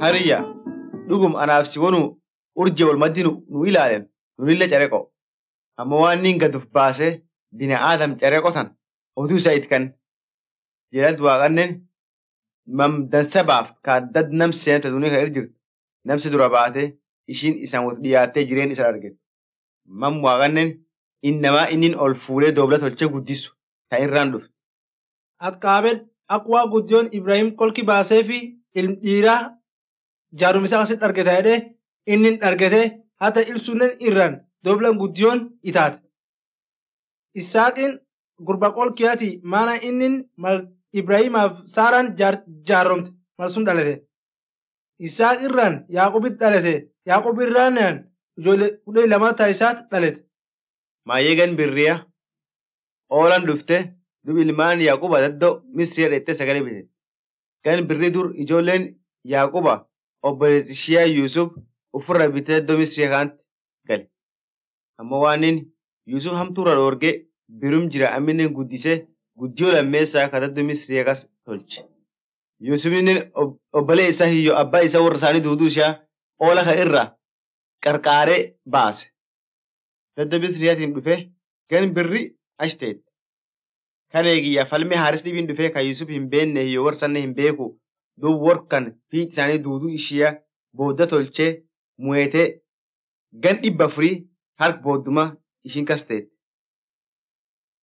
hariyya dhugum anaaf si wonu urje wal maddi nu ilaalen nunille careqo amma waan nin gaduf baase bina aadam careqo tan oduu isa itkan jedhalt waaqannen mam dansa baaf kaaddad nam seenta dunii kan irra jirtu namsi dura baate ishiin isaan wot dhiyaattee jireen isa argite mam waaqannen innamaa innin ol fuulee doobla tolchee guddisu ta irraan dhufte. Atqaabel akka waa guddiyoon Ibrahim kolki baasee fi ilm dhiiraa jaarumisa asitti argata jedhee inni argate hata ibsunnen irraan dooblan guddiyoon itaate. Isaaqiin gurba qolkiyaati maana inni mal Ibrahimaaf Saaraan jaaromte mal sun dhalate. Isaaq irraan Yaaqubit dhalate. Yaaqub irraan ijoollee kudhanii lama taayisaat dhalate. Maayyeegan birriya oolan dhufte dub ilmaan Yaaquba daddoo Misriya dheettee sagalee bite. Gan birri dur ijoolleen Yaaquba obboleessi ishiyaa Yuusuf ofirra bitee daddoo Misriya kaanti gale. Amma waan inni Yuusuf hamtuurra dhoorgee birum jira amminen guddisee guddiyoo lammeessaa ka daddoo Misriya kas tolche. Yuusuf inni obbolee isaa hiyyoo abbaa isaa warra isaanii duuduu ishaa oola ka irraa qarqaaree baase. Daddoo Misriyaatiin dhufee gan birri achi teette. Kan eegiyyaa falmee haaris dhibiin dhufee kan Yusuf hin beekne hiyyoo warsanne hin beeku duub warkan fiixi isaanii duuduu ishiyaa boodda tolchee mu'eetee gan dhibba afurii harka boodduma ishiin kas teette.